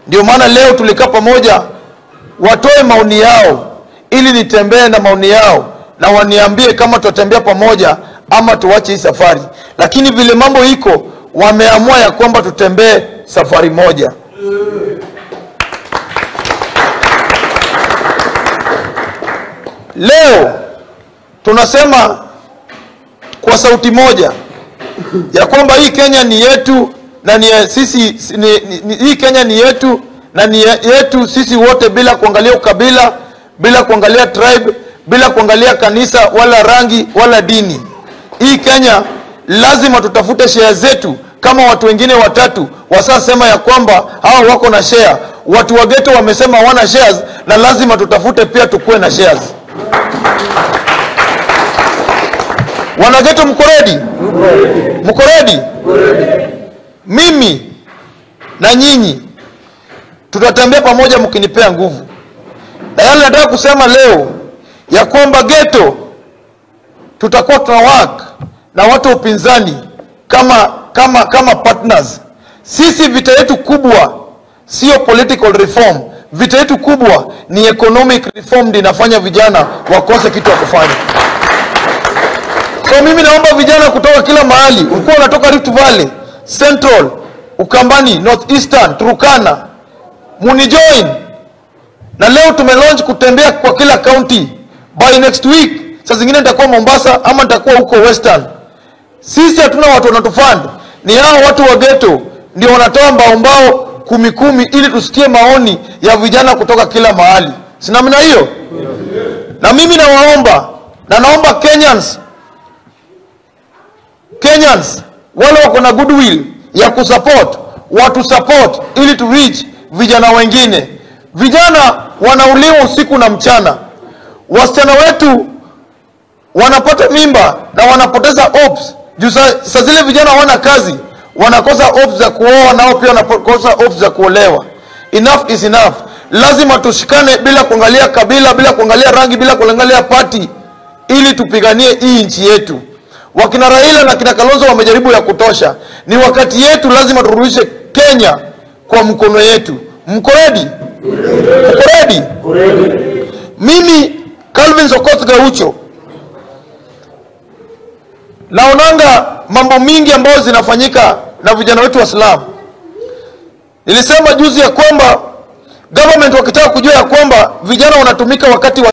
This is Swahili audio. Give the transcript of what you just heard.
Ndio maana leo tulikaa pamoja, watoe maoni yao ili nitembee na maoni yao na waniambie kama tutatembea pamoja ama tuache hii safari. Lakini vile mambo iko, wameamua ya kwamba tutembee safari moja. Leo tunasema kwa sauti moja ya kwamba hii Kenya ni yetu na ni ya sisi ni, ni, ni, hii Kenya ni yetu na ni ya- yetu sisi wote bila kuangalia ukabila, bila kuangalia tribe, bila kuangalia kanisa wala rangi wala dini. Hii Kenya lazima tutafute share zetu kama watu wengine watatu wasasema ya kwamba hao wako na share. Watu wa ghetto wamesema wana shares na lazima tutafute pia tukuwe na shares. Wanageto, mko ready? Mko ready? Mimi na nyinyi tutatembea pamoja mkinipea nguvu, na yale nataka kusema leo ya kwamba geto tutakuwa tuna work na watu wa upinzani kama kama kama partners. Sisi vita yetu kubwa sio political reform, vita yetu kubwa ni economic reform, ndio inafanya vijana wakose kitu ya kufanya. So mimi naomba vijana kutoka kila mahali, ulikuwa unatoka Rift Valley, Central, Ukambani, North Eastern, Turkana, munijoin. Na leo tumelaunch kutembea kwa kila county. By next week, saa zingine nitakuwa Mombasa ama nitakuwa huko Western. Sisi hatuna watu wanatufund, ni hao watu wa ghetto ndio wanatoa mbao mbao kumi kumi, ili tusikie maoni ya vijana kutoka kila mahali. Si namna hiyo? Na mimi nawaomba na naomba Kenyans Kenyans wale wako na goodwill ya kusupport watu support ili tu reach vijana wengine. Vijana wanauliwa usiku na mchana, wasichana wetu wanapata mimba na wanapoteza hopes juu saa saa zile vijana hawana kazi, wanakosa hopes za kuoa, nao pia wanakosa hopes za kuolewa. Enough is enough. Lazima tushikane bila kuangalia kabila, bila kuangalia rangi, bila kuangalia party, ili tupiganie hii nchi yetu. Wakina Raila na kina Kalonzo wamejaribu ya kutosha, ni wakati yetu, lazima turudishe Kenya kwa mkono yetu. Mko ready? Mko ready? Mimi Calvin Sokoth Gaucho naonanga mambo mingi ambayo zinafanyika na vijana wetu Waislamu. Nilisema juzi ya kwamba government wakitaka kujua ya kwamba vijana wanatumika wakati wa